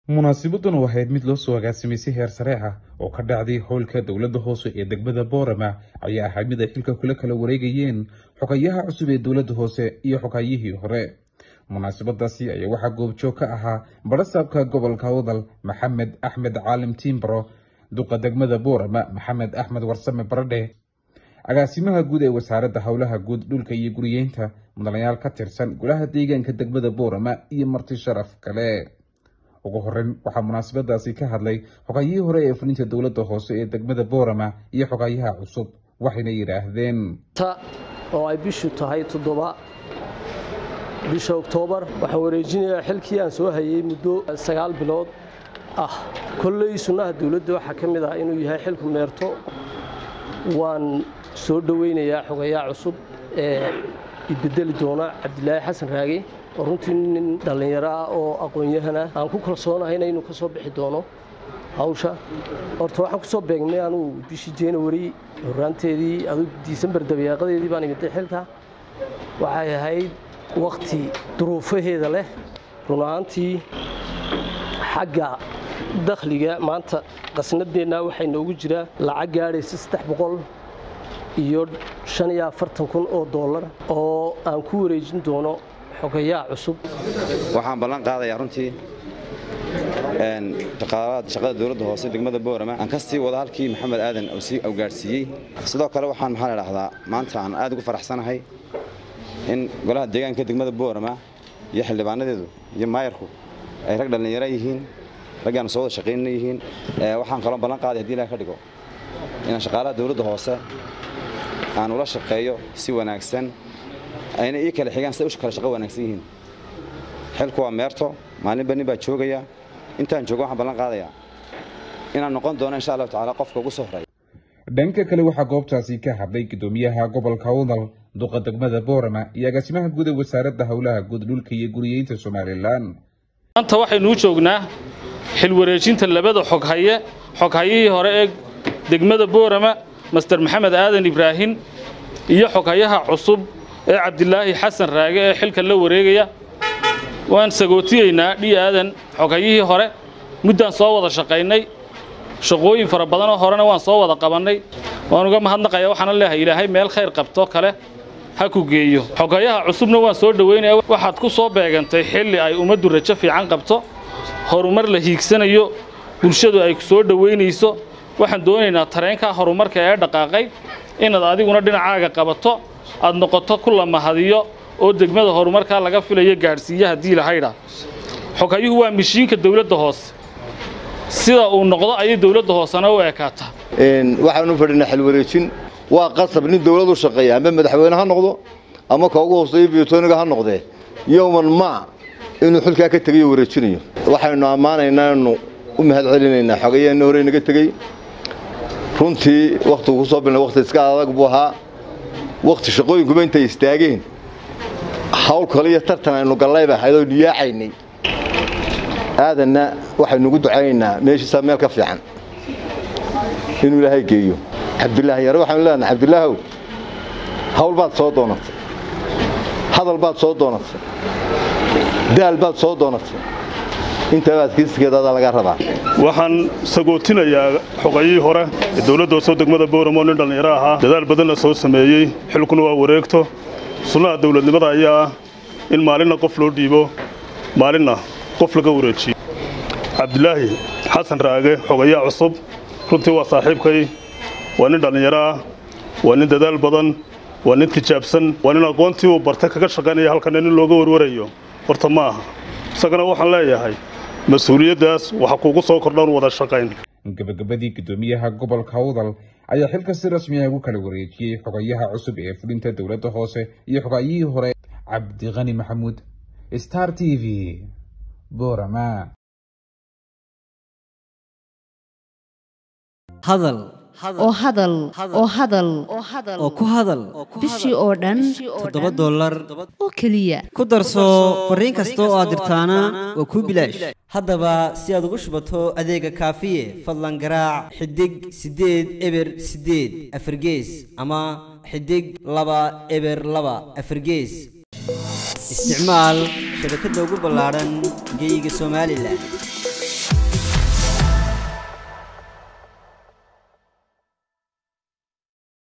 munaasibadan oo ahayd mid loo soo agaasimay si heer sare ah oo ka dhacday howlka dowladda hoose ee degmada boorama ayaa ahayd mid ay xilka kula kala wareegayeen xogayaha cusub ee dowladda hoose iyo xogayihii hore munaasabadaasi ayaa waxaa goobjoog ka ahaa barasaabka gobolka wadal maxamed axmed caalim tiimbaro duqa degmada boorama maxamed axmed warsame baradhe agaasimaha guud ee wasaaradda howlaha guud dhulka iyo guriyeynta mudanayaal ka tirsan golaha deegaanka degmada boorama iyo marti sharaf kale ugu horeyn waxaa munaasabadaasi ka hadlay xogayihii hore ee fulinta dowladda hoose ee degmada boorama iyo xogayaha cusub waxayna yidhaahdeen oo ay bishu tahay toddoba bisha oktoobar waxaan wareejinayaa xilkii aan soo hayay muddo sagaal bilood ah kolley sunnaha dowladda waxaa ka mid ah inuu yahay xilku meerto waan soo dhoweynayaa xogayaha cusub ee ibedeli doona cabdilaahi xasan raage oo runtii nin dhallinyaro ah oo aqoon-yahana aan ku kalsoonahayna inuu ka soo bixi doono hawsha horta waxaan ku soo beegnay anugu bishii january horaanteedii adug disembar dabeeqadeedii baan imiday xilka waxay ahayd wakhti duruufaheeda leh run ahaantii xagga dakhliga maanta qasnadeennaa waxay noogu jiraa lacag gaadhaysa saddex boqol iyo shan iyo afartan kun oo dollar oo aan ku wareejin doono xogayaha cusub waxaan ballan qaadayaa runtii shaqada dowladda hoose degmada boorama aan ka sii wada halkii maxamed aadan sii awgaadhsiiyey sidoo kale waxaan maxaa la dhahdaa maanta aan aad ugu faraxsanahay in golaha deegaanka degmada boorama iyo xildhibaanadeedu iyo maayarku ay rag dhallinyaro yihiin raggaan soo wada shaqaynna yihiin waxaan kaloo ballan qaaday hadii ilaah ka dhigo inaan shaqaalaha dowladda hoose aan ula shaqeeyo si wanaagsan ayna ii kale xigaan siday u kale shaqo wanaagsan yihiin xilku waa meerto maalinba nin baa joogaya intaan joogo waxaan ballan qaadayaa inaan noqon doono insha allahu tacaala qofka ugu soo horeeya dhanka kale waxaa goobtaasi ka hadlay gudoomiyaha gobolka wadal duqa degmada boorama iyo agaasimaha guud ee wasaaradda howlaha guud dhulka iyo guriyeynta somalilan maanta waxaynuu joognaa xil wareejinta labada xoghaye xoghayihii hore ee degmada boorama master maxamed aadan ibraahin iyo xoghayaha cusub ee cabdilaahi xasan raage ee xilka la wareegaya waan sagootiyeynaa dhi aadan xoghayihii hore muddaan soo wada shaqaynay shaqooyin fara badanoo horena waan soo wada qabannay waan uga mahadnaqaya waxaana leeyahay ilaahay meel khayr qabto kale ha ku geeyo xogayaha cusubna waan soo dhoweynaya waxaad ku soo beegantay xilli ay ummaddu rajo fiican qabto horumar la hiigsanayo bulshadu ay ku soo dhoweynayso waxaan doonaynaa tareenkaa horumarka ee dhaqaaqay inaad adiguna dhinacaaga qabato aad noqoto ku la mahadiyo oo degmada horumarkaa laga filayo gaadhsiiya haddii lahaydha xogayuhu waa mishiinka dowladda hoose sida uu noqdo ayay dowladda hoosena u ekaataa waxaanu fadhinaa xil wareejin waa qasab nin dowlad u shaqeeya ama madaxweyne ha noqdo ama ka ugu hooseeyo biyotoniga ha noqdee yowman ma inuu xilkaa ka tegayo wareejinayo waxaynu ammaanaynaa inu u mahad celinaynaa xogayaana hore naga tegey runtii wakhtigu ku soo bilnay wakhti iska adag buu ahaa wakhti shaqooyinkuba intay istaageen hawl kale iyo tartan aynu gallayba ahaydoo niyaacaynay aadanna waxaynuugu ducaynaynaa meeshiisaa meel ka fiican inuu ilaahay geeyo cabdilaahi yare waxaanu leenahay cabdilaahow hawl baad soo doonatay hadal baad soo doonatay daal baad soo doonatay intabaad kiiskeedaadaa laga rabaa waxaan sagootinayaa xogayihii hore ee dowladda hoose degmada booramo nin dhallinyaro ahaa dadaal badanna soo sameeyey xilkuna waa wareegto sunnaha dowladnimada ayaa ah in maalinna qof loo dhiibo maalinna qof laga wareejiyo cabdilaahi xasan raage xogayaha cusub runtii waa saaxiibkay waa nin dhallinyaro ah waa nin dadaal badan waa nin tijaabsan waa nin aqoontii uu bartay kaga shaqaynaya halkana nin looga warwarayo horta ma aha isagana waxaan leeyahay mas-uuliyaddaas waxa kuugu soo kordhan wada shaqayn gabagabadii gudoomiyaha gobolka wadal ayaa xilka si rasmi ah ugu kala wareejiyey xogayaha cusub ee fulinta dowladda hoose iyo xogayihii hore cabdiqani maxamuud star t v boorama hadal oo hadal oo hadal oo ku hadal bishii oo dhan toddoba dollar oo keliya ku darso fariin kasta oo aad dirtaana waa kuu bilaash haddaba si aad ugu shubato adeega kaafiye fadlan garaac xidig siddeed eber siddeed afargees ama xidig laba eber laba afargees isticmaal shabakadda ugu ballaadhan geyga somalilan